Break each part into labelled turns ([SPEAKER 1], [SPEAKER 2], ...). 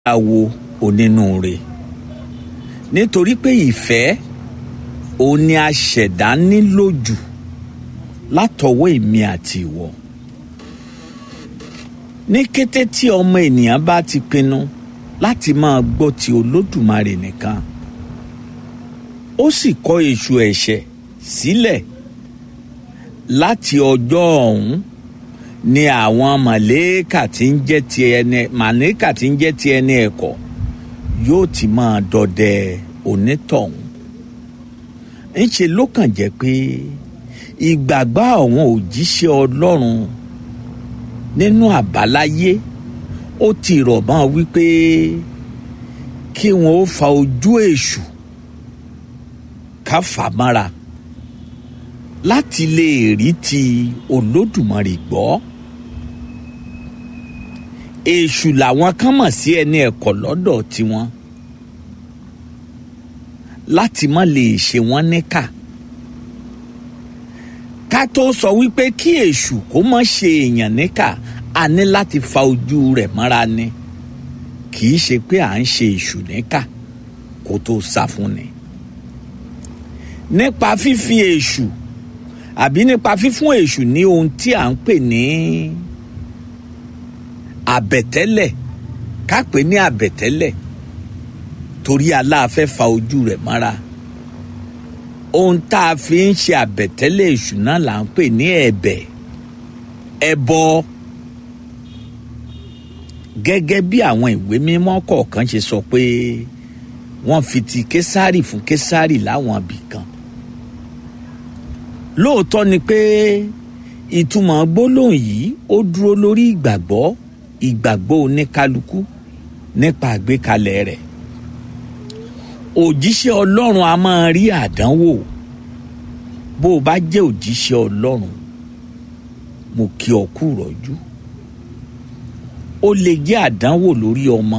[SPEAKER 1] awo onínúure nítorí pé ìfẹ́ òun ni a ṣẹ̀dá nílò jù látọwọ́ èmi àti ìwọ ní kété tí ọmọ ènìyàn bá ti pinnu láti máa gbọ́ ti olódùmarè nìkan ó sì kọ̀ èṣù ẹ̀ṣẹ̀ sílẹ̀ láti ọjọ́ ọ̀hún ni àwọn màlẹ́kà tí ń jẹ́ ti ẹni màlẹ́kà tí ń jẹ́ ti ẹni ẹ̀kọ́ yóò ti máa dọdẹ onítọ̀hún ńṣe ló kàn jẹ́ pé ìgbàgbọ́ àwọn òjíṣẹ́ ọlọ́run nínú àbáláyé ó ti rọ̀ mọ́ wípé kí wọn ó fa ojú èṣù ká fà mọ́ra láti lè rí ti olódùmarè gbọ́ èṣù làwọn kan mọ̀ sí ẹni ẹ̀kọ́ lọ́dọ̀ tiwọn láti má lè ṣe wọ́n níkà ká tó sọ wípé kí èṣù kó má ṣe èèyàn níkà a ní láti fa ojú rẹ̀ mọ́ra ni kì í ṣe pé à ń ṣe èṣù níkà kó tó sá fún ni nípa fífi èṣù àbí nípa fífún èṣù ní ohun tí à ń pè ní àbẹ̀tẹ́lẹ̀ ká pè ní àbẹ̀tẹ́lẹ̀ torí aláàfẹ́ fa ojú rẹ̀ mọ́ra ohun tá a fi ń ṣe àbẹ̀tẹ́lẹ̀ èṣù náà là ń pè ní ẹ̀bẹ̀ ẹbọ gẹ́gẹ́ bí àwọn ìwé mímọ́ kọ̀ọ̀kan ṣe sọ pé wọ́n fi ti késárì fún késárì láwọn ibì kan lóòótọ́ ni pé ìtumọ̀ gbólóhùn yìí ó dúró lórí ìgbàgbọ́ ìgbàgbọ́ oníkálukú nípa àgbékalẹ̀ rẹ̀ òjíṣẹ́ ọlọ́run a máa rí àdánwò bó o bá jẹ́ òjíṣẹ́ ọlọ́run mo kí ọ kú rọ́jú ó lè jẹ́ àdánwò lórí ọmọ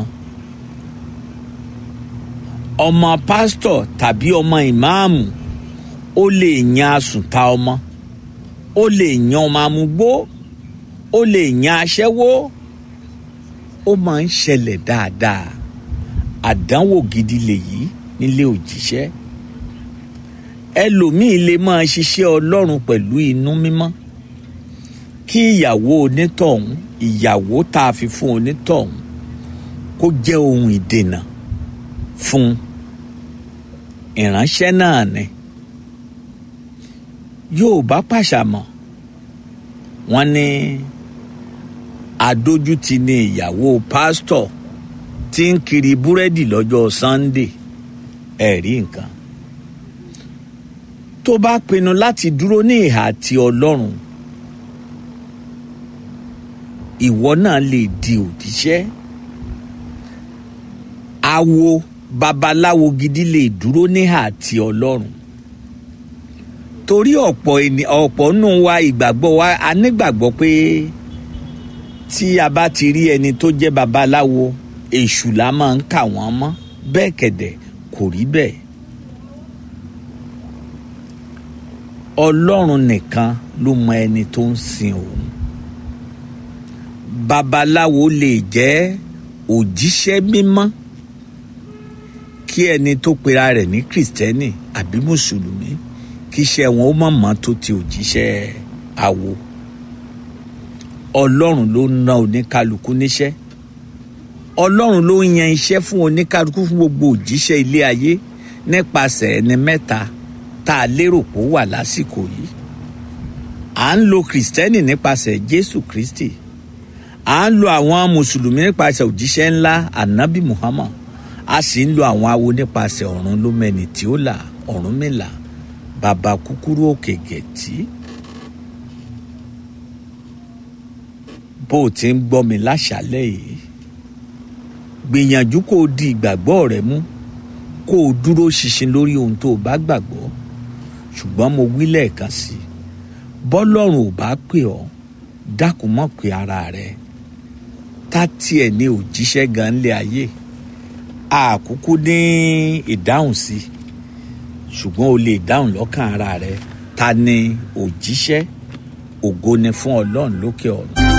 [SPEAKER 1] ọmọ pásítọ̀ tàbí ọmọ ìmáàmù ó lè yan asùnta ọmọ ó lè yan ọmọ amúgbó ó lè yan aṣẹ́wó ó máa ń ṣẹlẹ̀ dáadáa àdánwò gidi lèyí nílé òjíṣẹ́ ẹlòmíín lè máa ṣiṣẹ́ ọlọ́run pẹ̀lú inú mímọ́ kí ìyàwó onítọ̀hún ìyàwó tá a fi fún onítọ̀hún kó jẹ́ ohun ìdènà fún ìránṣẹ́ náà ni yóòbá pàṣàmọ̀ wọ́n ní adójútì ni ìyàwó pásítọ̀ tí ń kiri búrẹ́dì lọ́jọ́ Sunday ẹ̀rí nǹkan tó bá pinnu láti dúró ní ìhà ti Ọlọ́run ìwọ náà lè di òjíṣẹ́ awo babaláwo gidi lè dúró ní ìhà ti Ọlọ́run torí ọ̀pọ̀ ọ̀pọ̀ nù wa ìgbàgbọ́ wa a nígbàgbọ́ pé tí a bá ti rí ẹni tó jẹ́ babaláwo èṣù la máa ń kà wọ́n mọ́ bẹ́ẹ̀ kẹ̀dẹ̀ kò rí bẹ́ẹ̀. ọlọ́run nìkan ló mọ ẹni tó ń sin òun. babaláwo lè jẹ́ òjíṣẹ́ mímọ́ kí ẹni tó pera rẹ̀ ní kìrìsìtẹ́nì àbí mùsùlùmí kí iṣẹ́ wọn ó mọ̀mọ́ tó ti òjíṣẹ́ awo. ọlọ́run ló ń ná oníkálukú níṣẹ́ ọlọ́run ló ń yan iṣẹ́ fún oníkálukú fún gbogbo òjíṣẹ́ ilé ayé nípasẹ̀ ẹni mẹ́ta tá a lérò pé ó wà lásìkò yìí à ń lo kìrìsìtẹ́nì nípasẹ̀ jésù kristi à ń lo àwọn mùsùlùmí nípasẹ̀ òjíṣẹ́ ńlá anabi muhammad a sì ń lo àwọn awo nípasẹ̀ ọ̀run lómẹ́ni tí ó là ọ̀rúnmìlà bàbá kúkúrú òkè gẹ̀tì bó o ti ń gbọ́ mi láṣálẹ̀ yìí gbìyànjú kó o di ìgbàgbọ́ rẹ mú kó o dúró ṣinṣin lórí ohun tó o bá gbàgbọ́ ṣùgbọ́n mo wí lẹ́ẹ̀kan sí i bọ́lọ́run ò bá pè ọ́ dákun mọ́ pé ara rẹ tá tiẹ̀ ní òjíṣẹ́ gan lé ayé àkúkú ní ìdáhùn sí ṣùgbọ́n o lè dáhùn lọ́kàn ara rẹ ta ni òjíṣẹ́ ògo ni fún ọlọ́run lókè ọ̀run.